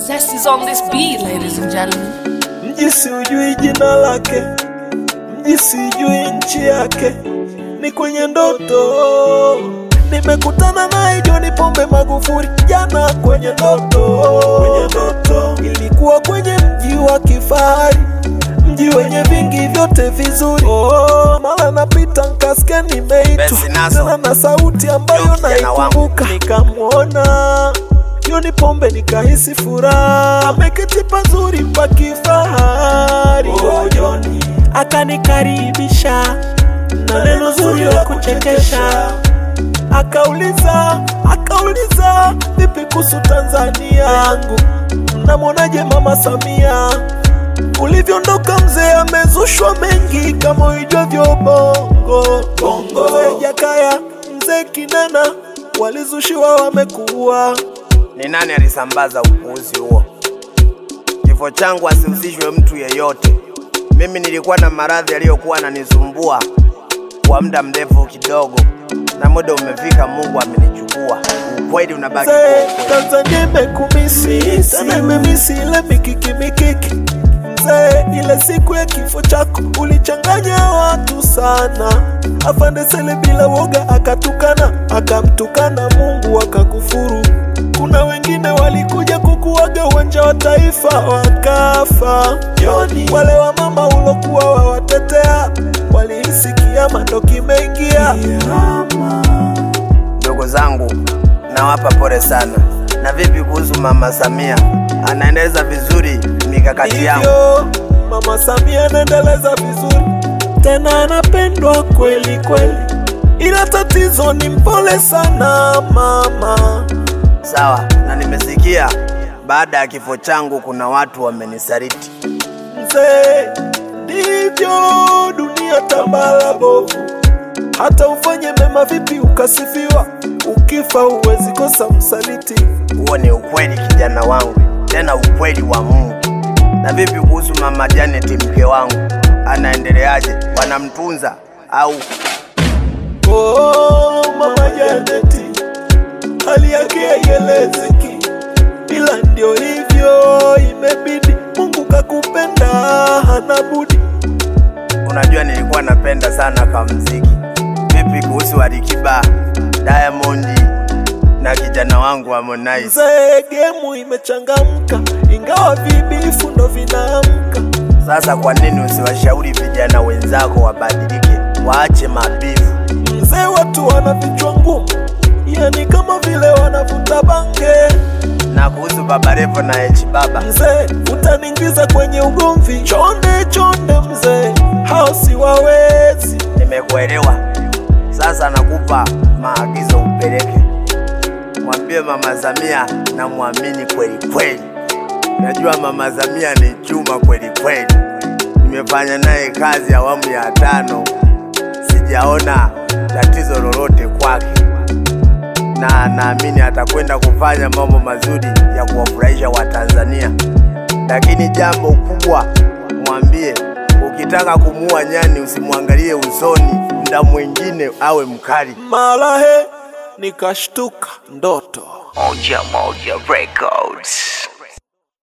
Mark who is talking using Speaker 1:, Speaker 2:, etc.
Speaker 1: Zest is on this beat, ladies and gentlemen.
Speaker 2: Mji siujui jina lake, mji sijui nchi yake, ni kwenye ndoto. Nimekutana naye John Pombe Magufuli jana kwenye ndoto, kwenye ndoto. Ilikuwa kwenye mji wa kifahari, mji wenye vingi vyote vizuri. Oh, mara napita nkasikia nimeitwa
Speaker 3: Basi naso.
Speaker 2: tena na sauti ambayo
Speaker 3: Yo, kijana wangu.
Speaker 2: naikumbuka, nikamwona John Pombe nikahisi furaha, ameketi pazuri pa kifahari. Oh, John akanikaribisha na neno zuri la kuchekesha, akauliza akauliza, vipi kuhusu Tanzania yangu, mnamwonaje mama Samia? Ulivyoondoka mzee, amezushwa mengi kama uijavyo bongo bongo. Mzee Jakaya, mzee Kinana walizushiwa wamekuwa
Speaker 3: Ni nani alisambaza upuuzi huo? Kifo changu asihusishwe mtu yeyote. Mimi nilikuwa na maradhi yaliyokuwa yananisumbua kwa muda mrefu kidogo, na muda umefika, Mungu amenichukua. Ukweli unabaki kuwa
Speaker 2: Mzee,
Speaker 3: ukweli.
Speaker 2: Tanzania imekumisi tena imemisi ile mikiki mikiki. Mzee, ile siku ya kifo chako ulichanganya watu sana. Afande Sele bila woga akatukana, akamtukana Mungu akakufuru. Kuna wengine walikuja kukuaga uwanja wa taifa wakafa. Joni, wale wa mama ulokuwa wawatetea walihisi kiama ndo kimeingia.
Speaker 3: Ndugu zangu, nawapa pole sana. Na vipi kuhusu mama Samia? Anaendeleza vizuri mikakati yangu.
Speaker 2: hivyo mama Samia anaendeleza vizuri, tena anapendwa kweli kweli, ila tatizo ni mpole sana mama.
Speaker 3: Sawa, na nimesikia baada ya kifo changu kuna watu wamenisaliti.
Speaker 2: Mzee, ndivyo dunia tambala bovu, hata ufanye mema vipi ukasifiwa, ukifa huwezi kosa msaliti.
Speaker 3: Huo ni ukweli kijana wangu, tena ukweli wa Mungu. Na vipi kuhusu mama Janet mke wangu, anaendeleaje? Wanamtunza au?
Speaker 2: Oh, mama Janeti, hali yake haielezeki, ila ndio hivyo, imebidi. Mungu kakupenda, hana budi.
Speaker 3: Unajua nilikuwa napenda sana kwa mziki. Vipi kuhusu Alikiba, Diamond na kijana wangu Harmonize?
Speaker 2: Mzee, gemu imechangamka, ingawa vibifu ndo vinaamka.
Speaker 3: Sasa kwa nini usiwashauri vijana wenzako wabadilike, waache mabivu?
Speaker 2: Mzee, watu wana vichwa ngumu, yani kama vile wanavuta bange.
Speaker 3: Na kuhusu Baba Levo na H Baba,
Speaker 2: Mzee, utaniingiza kwenye ugomvi, chonde chonde. Mzee, hao si wawezi.
Speaker 3: nimekuelewa. Sasa nakupa maagizo upeleke, mwambie mama Samia na mwamini kweli kweli. Najua mama Samia ni chuma kweli kweli, nimefanya naye kazi awamu ya tano, sijaona tatizo lolote kwake, na naamini atakwenda kufanya mambo mazuri ya kuwafurahisha Watanzania. Lakini jambo kubwa, mwambie ukitaka kumuua nyani usimwangalie usoni, muda mwingine awe mkali.
Speaker 2: Mara he nikashtuka ndoto.
Speaker 4: Moja Moja Records.